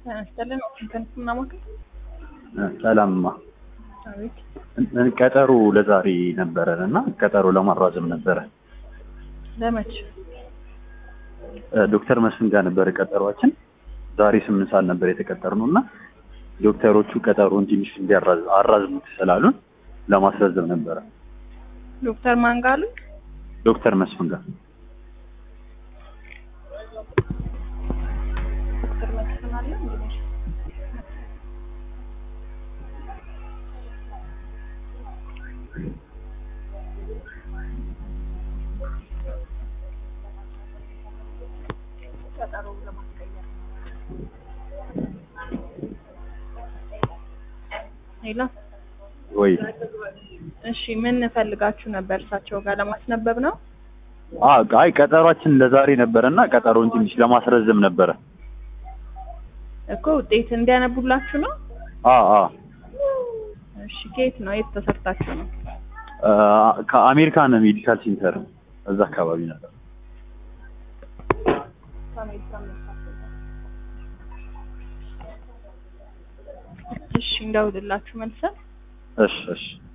ያስጠለን እንትን ምናምን ሰላምማ አቤት ቀጠሮ ለዛሬ ነበረን እና ቀጠሮ ለማራዘም ነበረ። ለመች ዶክተር መስፍን ጋር ነበረ ቀጠሯችን። ዛሬ ስምንት ሰዓት ነበር የተቀጠርነው እና ዶክተሮቹ ቀጠሮን ትንሽ እንዲያራዝሙት ስላሉን ለማስረዘም ነበረ። ዶክተር ማን ጋር አሉ? ዶክተር መስፍን ጋር ዶክተር መስፍን አለ እንግዲህ ቀጠሮ ለማስቀየር ሄሎ ወይ እሺ ምን ፈልጋችሁ ነበር? እሳቸው ጋር ለማስነበብ ነው። አ- አይ ቀጠሯችን ለዛሬ ነበረ እና ቀጠሮን ትንሽ ለማስረዘም ነበረ። እኮ ውጤት እንዲያነቡላችሁ ነው። አ አ እሺ ከየት ነው? የት ተሰርታችሁ ነው? አ፣ ከአሜሪካን ሜዲካል ሴንተር እዛ አካባቢ ነበር። እሺ እንደውልላችሁ መልሰን እሺ እሺ